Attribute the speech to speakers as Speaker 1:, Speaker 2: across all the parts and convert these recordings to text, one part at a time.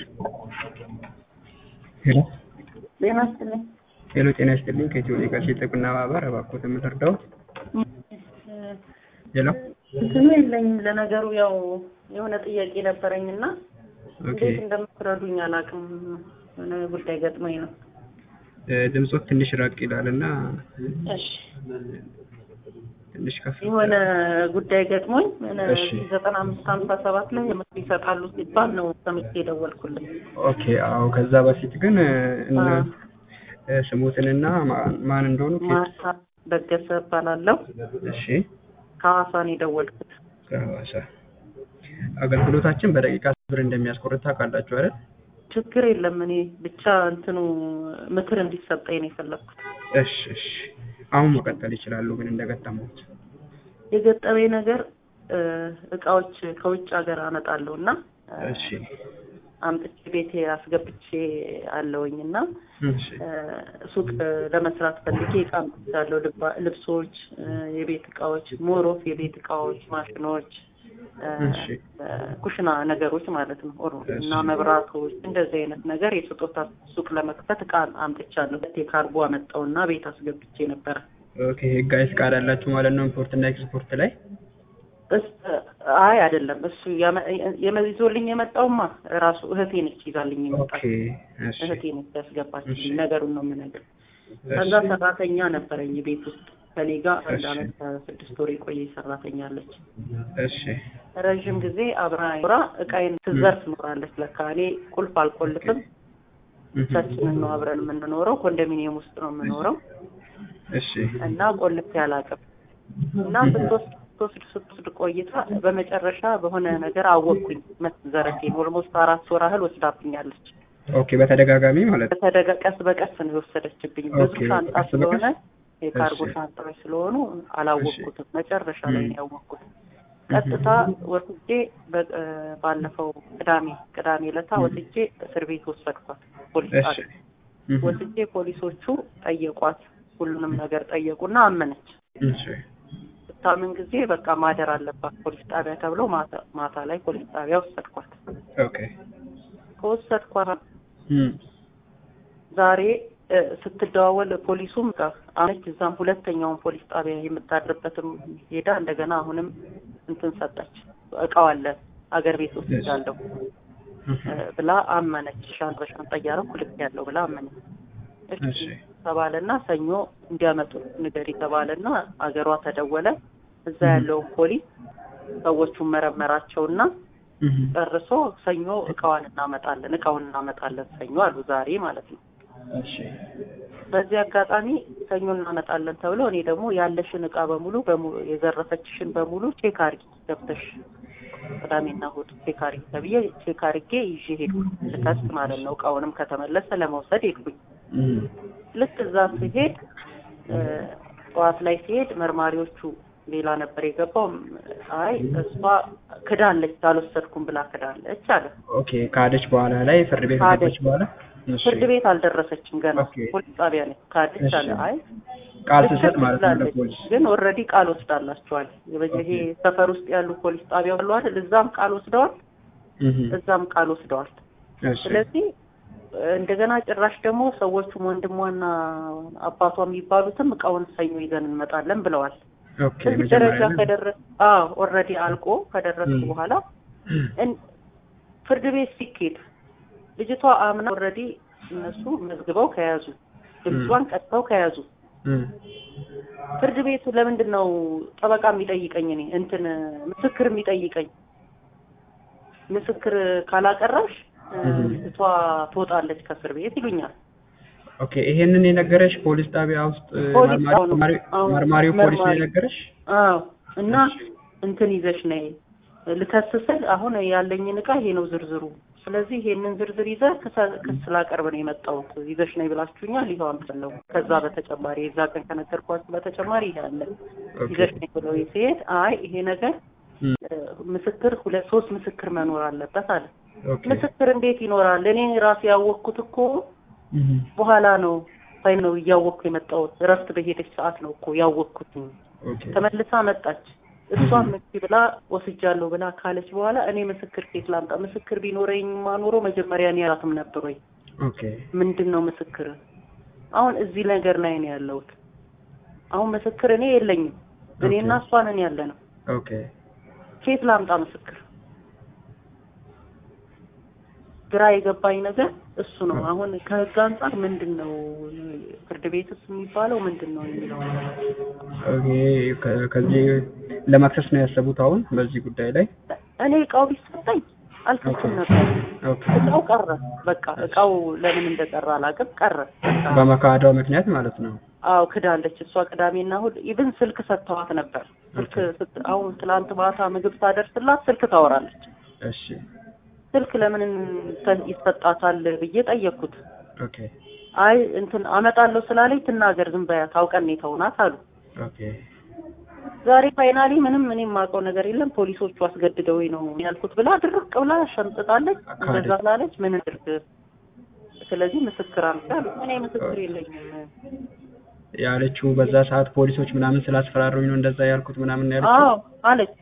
Speaker 1: ሄሎ
Speaker 2: ጤና ይስጥልኝ።
Speaker 1: ሄሎ ጤና ይስጥልኝ ከኢትዮ ሌጋሲ የጥብቅና ማህበር እባክዎት የምትረዳው ሄሎ
Speaker 2: እንትኑ የለኝም። ለነገሩ ያው የሆነ ጥያቄ ነበረኝ እና
Speaker 1: ኦኬ
Speaker 2: እንዴት እንደምትረዱኝ አላውቅም። የሆነ ጉዳይ ገጥሞኝ ነው።
Speaker 1: እ፣ ድምጾት ትንሽ ራቅ ይላል እና
Speaker 2: እሺ
Speaker 1: ትንሽ ከፍ
Speaker 2: የሆነ ጉዳይ ገጥሞኝ የሆነ
Speaker 1: እሺ።
Speaker 2: ዘጠና አምስት ሀምሳ ሰባት ላይ የምክር ይሰጣሉ ሲባል ነው ሰምቼ የደወልኩልን።
Speaker 1: ኦኬ አዎ ከዛ በፊት ግን እ፣ እነ
Speaker 2: አዎ።
Speaker 1: እ፣ ስሞትንና ማ- ማን እንደሆኑ ኬት
Speaker 2: ማርታ በገሰ እባላለሁ።
Speaker 1: እሺ
Speaker 2: ከሐዋሳ ነው የደወልኩት።
Speaker 1: ከሐዋሳ አገልግሎታችን በደቂቃ ብር እንደሚያስቆርጥ ታውቃላችሁ አይደል
Speaker 2: ችግር የለም። እኔ ብቻ እንትኑ ምክር እንዲሰጠኝ ነው የፈለግኩት።
Speaker 1: እሺ እሺ አሁን መቀጠል ይችላሉ ግን እንደገጠሙት
Speaker 2: የገጠመኝ ነገር እ፣ እቃዎች ከውጭ ሀገር አመጣለሁ እና እ፣
Speaker 1: እሺ
Speaker 2: አምጥቼ ቤቴ አስገብቼ አለውኝ እና
Speaker 1: እሺ
Speaker 2: እ፣ ሱቅ ለመስራት ፈልጌ እቃ አምጥቻለሁ። ልባ- ልብሶች፣ እ፣ የቤት እቃዎች፣ ሞሮፍ የቤት እቃዎች፣ ማሽኖች፣ እ፣
Speaker 1: እሺ
Speaker 2: እ፣ ኩሽና ነገሮች ማለት ነው ኦሮ
Speaker 1: እሺ።
Speaker 2: እና መብራቶች፣ እንደዚህ አይነት ነገር የስጦታ ሱቅ ለመክፈት እቃ አምጥቻለሁ። የካርጎ አመጣውና ቤት አስገብቼ ነበረ።
Speaker 1: ኦኬ ህጋዊ ፍቃድ አላችሁ ማለት ነው ኢምፖርት እና ኤክስፖርት ላይ
Speaker 2: እስ- አይ አይደለም፣ እሱ ያመ- የመ- ይዞልኝ የመጣውማ ራሱ እህቴ ነች ይዛልኝ
Speaker 1: ኦኬ
Speaker 2: የመጣች
Speaker 1: እሺ
Speaker 2: እህቴ ነች ያስገባችልኝ።
Speaker 1: እሺ።
Speaker 2: ነገሩን ነው የምነግርህ። ከዛ
Speaker 1: እሺ
Speaker 2: ሰራተኛ ነበረኝ ቤት ውስጥ ከኔ ጋር አንድ
Speaker 1: እሺ።
Speaker 2: አመት ከስድስት ወር የቆየ ሰራተኛ አለች።
Speaker 1: እሺ
Speaker 2: ረዥም ጊዜ አብራ ኖራ እቃዬን ትዘርፍ ኖራለች። ለካ እኔ ቁልፍ አልቆልፍም፣ ብቻችንን ነው አብረን የምንኖረው። ኮንዶሚኒየም ውስጥ ነው የምኖረው
Speaker 1: እሺ
Speaker 2: እና ቆልፌ አላውቅም እና ስትወስድ ስትወስድ ስትወስድ ቆይታ በመጨረሻ በሆነ ነገር አወቅኩኝ መዘረፌን። ኦልሞስት አራት ወር ያህል ወስዳብኛለች።
Speaker 1: ኦኬ በተደጋጋሚ ማለት ነው
Speaker 2: በተደጋ ቀስ በቀስ ነው የወሰደችብኝ። ብዙ
Speaker 1: ኦኬ፣
Speaker 2: ሻንጣ
Speaker 1: ቀስ በቀስ?
Speaker 2: ስለሆነ የካርጎ
Speaker 1: እሺ።
Speaker 2: ሻንጣዎች ስለሆኑ አላወቅኩትም። መጨረሻ ላይ ነው ያወቅኩት።
Speaker 1: እህ።
Speaker 2: ቀጥታ ወስጄ በ- እ፣ ባለፈው ቅዳሜ ቅዳሜ ዕለታ
Speaker 1: እህ።
Speaker 2: ወስጄ እስር ቤት ወሰድኳት። ፖሊስ
Speaker 1: እሺ
Speaker 2: ጣቢያ
Speaker 1: እህ።
Speaker 2: ወስጄ ፖሊሶቹ ጠየቋት። ሁሉንም ነገር ጠየቁና አመነች።
Speaker 1: እሺ
Speaker 2: ስታምን ጊዜ በቃ ማደር አለባት ፖሊስ ጣቢያ ተብሎ ማታ ማታ ላይ ፖሊስ ጣቢያ ወሰድኳት።
Speaker 1: ኦኬ
Speaker 2: ከወሰድኳት
Speaker 1: እም
Speaker 2: ዛሬ እ፣ ስትደዋወል ፖሊሱም ጋር አመች እዛም ሁለተኛውን ፖሊስ ጣቢያ የምታድርበትም ሄዳ እንደገና አሁንም እንትን ሰጠች። እቃው አለ አገር ቤት ውስጥ ያለው
Speaker 1: እህ።
Speaker 2: እ፣ ብላ አመነች። ሻንጣ በሻንጣ እያደረኩ ልክ ያለው ብላ አመነች። እሺ
Speaker 1: እሺ
Speaker 2: ተባለና ሰኞ እንዲያመጡ ንገሪ ተባለና አገሯ ተደወለ። እዛ ያለውን ፖሊስ ሰዎቹን መረመራቸውና
Speaker 1: እህ።
Speaker 2: ጨርሶ ሰኞ እቃዋን እናመጣለን እቃውን እናመጣለን ሰኞ አሉ። ዛሬ ማለት ነው።
Speaker 1: እሺ
Speaker 2: በዚህ አጋጣሚ ሰኞ እናመጣለን ተብሎ እኔ ደግሞ ያለሽን እቃ በሙሉ በሙሉ የዘረፈችሽን በሙሉ ቼክ አርጊ ገብተሽ ቅዳሜና እሑድ ቼክ አርጊ ተብዬ ቼክ አርጌ ይዤ ሄድኩኝ ልከስ ማለት ነው። እቃውንም ከተመለሰ ለመውሰድ ሄድኩኝ።
Speaker 1: እም
Speaker 2: ልክ እዛ ሲሄድ እ፣ ጠዋት ላይ ሲሄድ መርማሪዎቹ ሌላ ነበር የገባው። አይ እሷ ክዳለች አልወሰድኩም ብላ ክዳለች አለ።
Speaker 1: ኦኬ ካደች በኋላ ላይ ፍርድ ቤት
Speaker 2: ካደች።
Speaker 1: ከገባች በኋላ እሺ
Speaker 2: ፍርድ ቤት አልደረሰችም ገና
Speaker 1: ኦኬ።
Speaker 2: ፖሊስ ጣቢያ ነች። ካደች
Speaker 1: እሺ።
Speaker 2: አለ። አይ
Speaker 1: ቃል
Speaker 2: ልክ
Speaker 1: ትሰጥ ማለት ነው
Speaker 2: ትላለች፣
Speaker 1: ለፖሊስ
Speaker 2: ግን ኦልሬዲ ቃል ወስዳላቸዋል። ይሄ ሰፈር ውስጥ ያሉ ፖሊስ ጣቢያ አሉ አይደል? እዛም ቃል ወስደዋል፣
Speaker 1: እህ።
Speaker 2: እዛም ቃል ወስደዋል።
Speaker 1: እሺ
Speaker 2: ስለዚህ እንደገና ጭራሽ ደግሞ ሰዎቹም ወንድሟና አባቷ የሚባሉትም እቃውን ሰኞ ይዘን እንመጣለን ብለዋል።
Speaker 1: ኦኬ
Speaker 2: እዚህ ደረጃ
Speaker 1: መጀመሪያ ላይ-
Speaker 2: ከደረስ አዎ ኦልሬዲ አልቆ ከደረሱ
Speaker 1: እም።
Speaker 2: በኋላ እን- ፍርድ ቤት ሲኬድ ልጅቷ አምና ኦልሬዲ እነሱ መዝግበው ከያዙ ድምጿን ቀጥተው ከያዙ
Speaker 1: እም።
Speaker 2: ፍርድ ቤቱ ለምንድን ነው ጠበቃ የሚጠይቀኝ? እኔ እንትን ምስክር የሚጠይቀኝ? ምስክር ካላቀረብሽ እ፣
Speaker 1: እም።
Speaker 2: ልጅቷ ትወጣለች ከእስር ቤት ይሉኛል።
Speaker 1: ኦኬ ይሄንን የነገረሽ ፖሊስ ጣቢያ ውስጥ
Speaker 2: ፖሊስ
Speaker 1: መርማሪ-
Speaker 2: አሁን-
Speaker 1: መርማሪ-
Speaker 2: አሁን
Speaker 1: መርማሪው ፖሊስ ነው
Speaker 2: መርማሪ-
Speaker 1: የነገረሽ
Speaker 2: አዎ እና እንትን ይዘሽ ነይ ልከስስል አሁን ያለኝን እቃ ይሄ ነው ዝርዝሩ። ስለዚህ ይሄንን ዝርዝር ይዘህ ክሰ- ክስ ላቀርብ ነው የመጣሁት ይዘሽ ነይ ብላችሁኛል። ይኸው አምጥለው ከዛ በተጨማሪ የዛ ቀን ከነገርኳችሁ በተጨማሪ ይሄ አለ
Speaker 1: ኦኬ
Speaker 2: ይዘሽ ነይ ብለው ሲሄድ አይ ይሄ ነገር
Speaker 1: እም።
Speaker 2: እ፣ ምስክር ሁለት ሶስት ምስክር መኖር አለበት አለ።
Speaker 1: ኦኬ
Speaker 2: ምስክር እንዴት ይኖራል? እኔ ራሴ ያወቅኩት እኮ
Speaker 1: እህ።
Speaker 2: በኋላ ነው ሳይ ነው እያወቅኩ የመጣሁት። እረፍት በሄደች ሰዓት ነው እኮ ያወቅኩት።
Speaker 1: ኦኬ
Speaker 2: ተመልሳ መጣች። እሷም እሺ ብላ ወስጃለሁ ብላ ካለች በኋላ እኔ ምስክር ኬት ላምጣ? ምስክር ቢኖረኝ ማኖሮ መጀመሪያ እኔ አላትም ነበር ወይ?
Speaker 1: ኦኬ
Speaker 2: ምንድን ነው ምስክር? አሁን እዚህ ነገር ላይ ነው ያለሁት። አሁን ምስክር እኔ የለኝም። እኔና
Speaker 1: ኦኬ።
Speaker 2: እሷ ነን ያለ ነው።
Speaker 1: ኦኬ
Speaker 2: ኬት ላምጣ ምስክር? ግራ የገባኝ ነገር እሱ ነው። አሁን ከህግ አንጻር ምንድን ነው ፍርድ ቤትስ የሚባለው ምንድን ነው የሚለው ነገር
Speaker 1: ኦኬ ከ- ከዚህ ለመክሰስ ነው ያሰቡት አሁን በዚህ ጉዳይ ላይ
Speaker 2: እኔ እቃው ቢሰጠኝ አልከስም ነበር።
Speaker 1: ኦኬ
Speaker 2: እቃው ቀረ። በቃ እቃው ለምን እንደቀረ አላውቅም፣ ቀረ። በቃ
Speaker 1: በመካዳው ምክንያት ማለት ነው
Speaker 2: አዎ ክዳለች። እሷ ቅዳሜና እሑድ ኢቭን ስልክ ሰጥተዋት ነበር። ስልክ ስት- አሁን ትላንት ማታ ምግብ ሳደርስላት ስልክ ታወራለች።
Speaker 1: እሺ
Speaker 2: ስልክ ለምን ተ- ይሰጣታል ብዬ ጠየቅኩት።
Speaker 1: ኦኬ
Speaker 2: አይ እንትን አመጣለሁ ስላለኝ ትናገር ዝም በያት አውቀን ነው የተውናት አሉ።
Speaker 1: ኦኬ
Speaker 2: ዛሬ ፋይናሊ ምንም እኔ የማውቀው ነገር የለም ፖሊሶቹ አስገድደውኝ ነው ያልኩት ብላ ድርቅ ብላ ሸምጥጣለች። እንደዛ ስላለች ምን ድርግ ስለዚህ ምስክር አምጣ አሉ። እኔ ምስክር የለኝም
Speaker 1: ያለችው በዛ ሰዓት ፖሊሶች ምናምን ስላስፈራሩኝ ነው እንደዛ ያልኩት ምናምን ነው ያለችው
Speaker 2: አዎ አለች።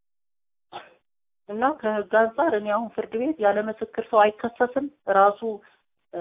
Speaker 2: እና ከህግ አንጻር እኔ አሁን ፍርድ ቤት ያለ ምስክር ሰው አይከሰስም። ራሱ